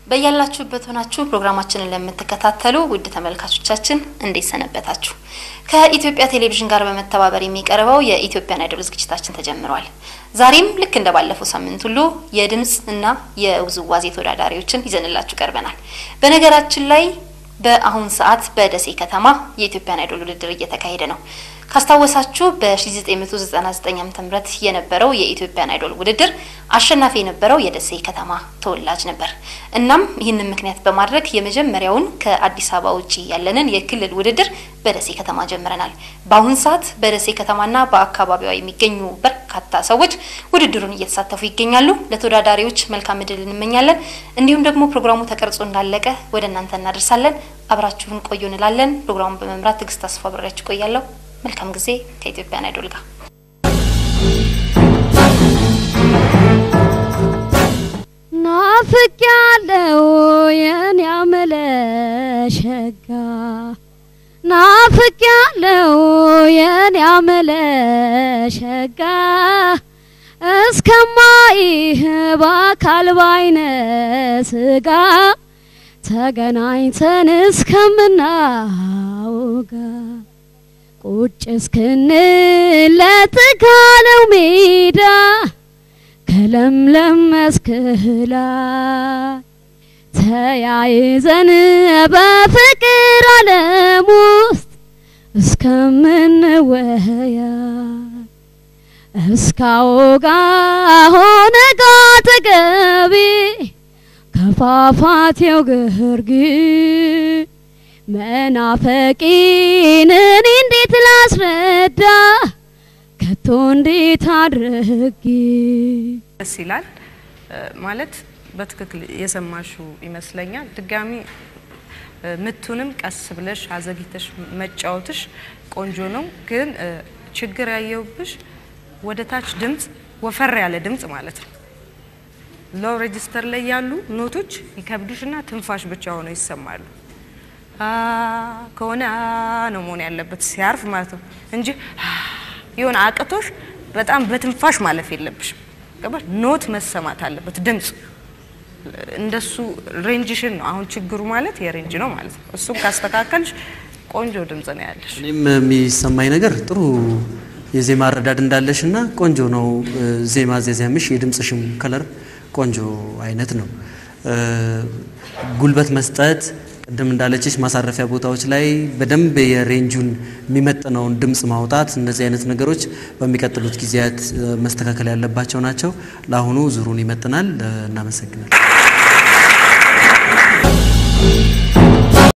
በያላችሁበት ሆናችሁ ፕሮግራማችንን ለምትከታተሉ ውድ ተመልካቾቻችን እንዴት ሰነበታችሁ? ከኢትዮጵያ ቴሌቪዥን ጋር በመተባበር የሚቀርበው የኢትዮጵያን አይዶል ዝግጅታችን ተጀምሯል። ዛሬም ልክ እንደ ባለፈው ሳምንት ሁሉ የድምፅ እና የውዝዋዜ ተወዳዳሪዎችን ይዘንላችሁ ቀርበናል። በነገራችን ላይ በአሁን ሰዓት በደሴ ከተማ የኢትዮጵያን አይዶል ውድድር እየተካሄደ ነው። ካስታወሳችሁ በ1999 ዓ.ም የነበረው የኢትዮጵያን አይዶል ውድድር አሸናፊ የነበረው የደሴ ከተማ ተወላጅ ነበር። እናም ይህንን ምክንያት በማድረግ የመጀመሪያውን ከአዲስ አበባ ውጪ ያለንን የክልል ውድድር በደሴ ከተማ ጀምረናል። በአሁን ሰዓት በደሴ ከተማና በአካባቢዋ የሚገኙ በርካታ ሰዎች ውድድሩን እየተሳተፉ ይገኛሉ። ለተወዳዳሪዎች መልካም እድል እንመኛለን። እንዲሁም ደግሞ ፕሮግራሙ ተቀርጾ እንዳለቀ ወደ እናንተ እናደርሳለን። አብራችሁን ቆዩ እንላለን። ፕሮግራሙን በመምራት ትዕግስት አስፋ አብሬያችሁ ቆያለሁ። መልካም ጊዜ ከኢትዮጵያን አይዶል ጋር። ናፍቅ ያለው የኔ አመለሸጋ ናፍቅ ያለው የኔ አመለሸጋ እስከማይህ በአካል ባይነ ስጋ ተገናኝተን እስከምናውጋ ቁጭ እስክንል ለጥጋለው ሜዳ ከለምለም መስክላ ተያይዘን በፍቅር ዓለም ውስጥ እስከምንወያ እስካወጋ ሆነ ጋ ተገቢ ከፏፏቴው ግርጌ መናፈቂን እኔ እንዴት ላስረዳ ከቶ እንዴት አድርጌ ደስ ይላል ማለት በትክክል የሰማሹ ይመስለኛል። ድጋሚ ምቱንም ቀስ ብለሽ አዘግይተሽ መጫወትሽ ቆንጆ ነው። ግን ችግር ያየውብሽ ወደ ታች ድምፅ ወፈር ያለ ድምፅ ማለት ነው። ሎው ሬጂስተር ላይ ያሉ ኖቶች ይከብዱሽና ትንፋሽ ብቻ ሆነው ይሰማሉ። ከሆነ ነው መሆን ያለበት ሲያርፍ ማለት ነው እንጂ የሆነ አቅቶሽ በጣም በትንፋሽ ማለፍ የለብሽም። ገባሽ? ኖት መሰማት አለበት ድምፅ እንደሱ ሬንጅሽን ነው። አሁን ችግሩ ማለት የሬንጅ ነው ማለት ነው። እሱን ካስተካከልሽ ቆንጆ ድምፅ ነው ያለሽ። እኔም የሚሰማኝ ነገር ጥሩ የዜማ አረዳድ እንዳለሽ እና ቆንጆ ነው ዜማ ዜዜምሽ፣ የድምፅሽም ከለር ቆንጆ አይነት ነው። ጉልበት መስጠት ቅድም እንዳለችሽ ማሳረፊያ ቦታዎች ላይ በደንብ የሬንጁን የሚመጥነውን ድምፅ ማውጣት፣ እነዚህ አይነት ነገሮች በሚቀጥሉት ጊዜያት መስተካከል ያለባቸው ናቸው። ለአሁኑ ዙሩን ይመጥናል። እናመሰግናል።